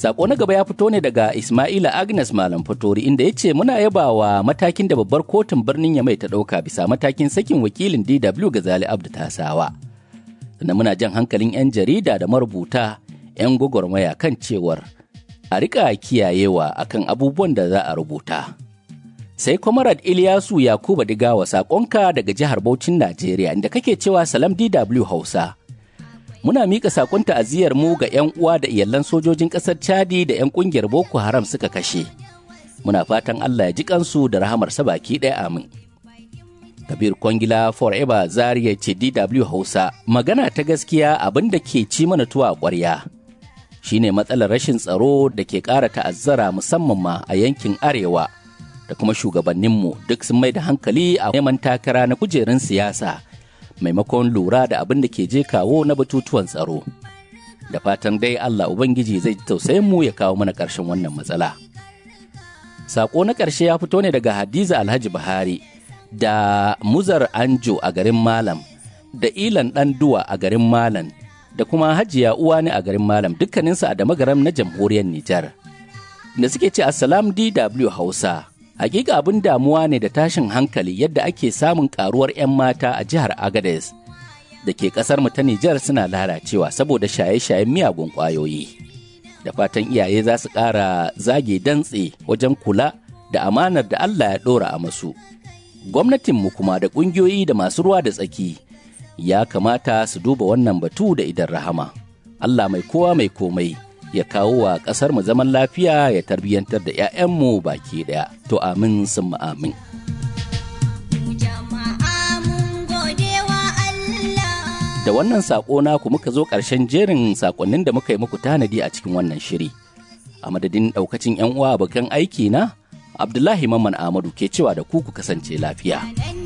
Sako na gaba ya fito ne daga Ismaila Agnes Malam Fatori inda ya ce muna yabawa matakin da babbar kotun birnin Yamai ta ɗauka bisa matakin sakin wakilin DW Gazali Abdu Tasawa. Sannan muna jan hankalin 'yan jarida da marubuta 'yan gwagwarmaya kan cewar a rika kiyayewa akan abubuwan da za a rubuta. Sai Kwamarad Ilyasu Yakuba Digawa saƙonka daga jihar Bauchin Najeriya inda kake cewa Salam DW Hausa. Muna miƙa saƙon ta'aziyar mu ga 'yan uwa da iyalan sojojin ƙasar Chadi da 'yan ƙungiyar Boko Haram suka kashe. Muna fatan Allah ya ji kansu da rahamarsa baki ɗaya amin. Kabir Kwangila Forever Zaria ce DW Hausa magana ta gaskiya abin da ke ci mana tuwa a ƙwarya. shine matsalar rashin tsaro da ke ƙara ta'azzara musamman ma a yankin arewa da kuma shugabanninmu duk sun mai da hankali a neman takara na kujerun siyasa maimakon lura da abin da ke je kawo na batutuwan tsaro da fatan dai Allah Ubangiji zai ji tausayin mu ya kawo mana ƙarshen wannan matsala. Sako na ƙarshe ya fito ne daga Hadiza Alhaji Buhari da Muzar Anjo a garin Malam da Ilan Ɗanduwa a garin Malam da kuma hajiya uwa ne a garin malam dukkaninsu a damagaram na jamhuriyar Nijar. Da suke ce Assalam DW Hausa, hakika abin damuwa ne da tashin hankali yadda ake samun karuwar 'yan mata a jihar Agadez da ke kasar mu ta Nijar suna lalacewa saboda shaye-shayen miyagun ƙwayoyi. Da fatan iyaye za su ƙara zage dantse wajen kula da amanar da Allah ya ɗora a masu. Gwamnatinmu kuma da ƙungiyoyi da masu ruwa da tsaki ya kamata su duba wannan batu da idan rahama. Allah mai kowa mai komai ya kawo wa ƙasar mu zaman lafiya ya tarbiyyantar da 'ya'yanmu baki ɗaya. To amin sun amin. Da wannan saƙo naku muka zo ƙarshen jerin saƙonnin da muka yi muku tanadi a cikin wannan shiri. A madadin ɗaukacin 'yan uwa abokan aiki na, Abdullahi Mamman Ahmadu ke cewa da ku ku kasance lafiya.